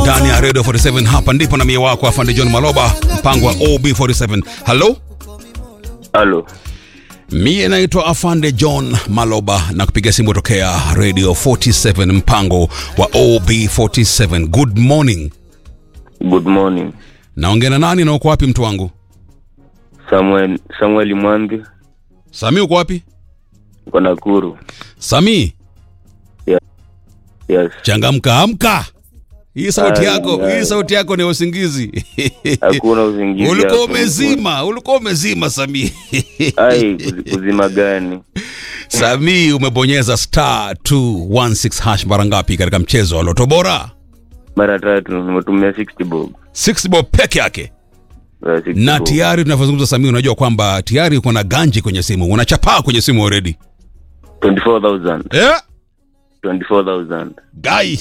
ndani ya Radio 47. Hapa ndipo na mie wako afande John Maloba, mpango wa OB47. Halo, Halo. mie naitwa afande John Maloba na kupiga simu tokea Radio 47, mpango wa OB47. Good morning. Good morning. Naongea na nani na uko wapi mtu wangu? Samuel Samuel Mwangi Sami, uko wapi? uko Nakuru. Sami, Yes. changamka, amka. Hii sauti Ai, yako, ai. hii sauti yako ni ya usingizi. Hakuna uzingizi. ulikuwa hapo. umezima, ulikuwa umezima Sami. Ai, kuzi- kuzima gani? Sami, umebonyeza star 216 hash mara ngapi katika mchezo wa Loto Bora? Mara tatu nimetumia 60 bob. 6 bob peke yake. Uh, 60 Na bob. tayari tunavyozungumza Sami, unajua kwamba tayari uko na ganji kwenye simu, unachapaa kwenye simu already. 24,000. Eh? 24,000. Guy.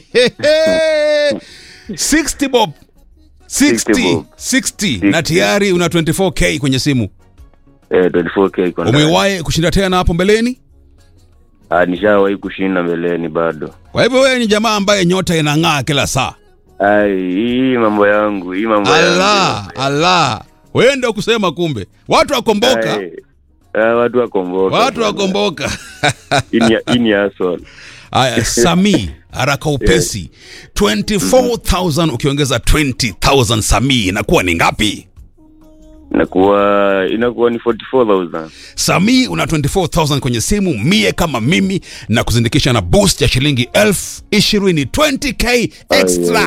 60 bob. 60, 60 bob. 60 na tayari una 24k kwenye simu. Eh, 24k iko ndani. Umewahi kushinda tena hapo mbeleni? Ah, nishawahi kushinda mbeleni bado. Kwa hivyo wewe ni jamaa ambaye nyota inang'aa kila saa. Ai, hii mambo yangu, hii mambo yangu. Allah, Allah. Wewe ndio kusema kumbe. Watu wakomboka, Ai, ah, watu wakomboka. watu wakomboka. Hii ni- Hii ni hustle. Aya, Sami haraka upesi 24000 ukiongeza 20000 Sami inakuwa ni ngapi? Inakuwa inakuwa ni 44,000. Sami una 24000 kwenye simu, mie kama mimi na kuzindikisha na boost ya shilingi elfu ishirini 20k extra.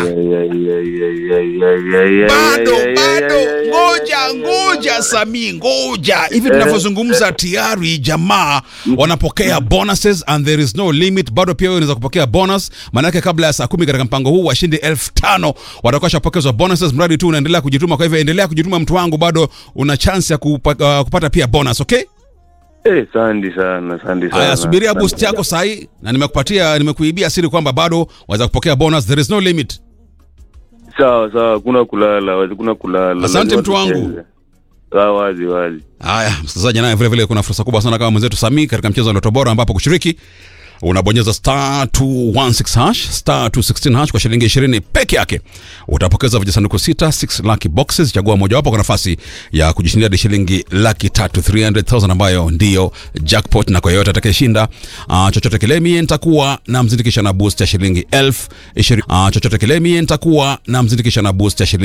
Bado bado, ngoja ngoja, Sami, ngoja. Hivi tunavyozungumza tayari jamaa wanapokea bonuses and there is no limit. Bado pia wewe unaweza kupokea bonus, maanake kabla ya saa kumi katika mpango huu washindi elfu tano watakuwa shapokezwa bonuses, mradi tu unaendelea kujituma. Kwa hivyo endelea kujituma, mtu wangu, bado una chance ya kupa, uh, kupata pia bonus, okay? Eh, sandi sana, sandi sana. Haya, subiria Asante boost yako sahi, na nimekupatia nimekuibia siri kwamba bado waweza kupokea bonus, there is no limit. Sawa sawa, kuna kulala, wazi kuna kulala. Asante Lazima mtu wangu. tucheze. Sawa, wazi wazi. Haya, msikilizaji, naye vile vile kuna fursa kubwa sana kama mwenzetu Sami katika mchezo wa Loto Bora, ambapo kushiriki unabonyeza star 216 hash star 216 hash kwa shilingi 20 peke yake. Utapokeza vijisanduku sita 6 lucky boxes, chagua mojawapo kwa nafasi ya kujishindia hadi shilingi laki tatu 300,000 ambayo ndiyo jackpot, na kwa yeyote atakayeshinda uh, chochote kile, mie nitakuwa na mzindikisha na boost ya shilingi elfu ishirini. Uh, chochote kile, mie nitakuwa na mzindikisha na boost ya shilingi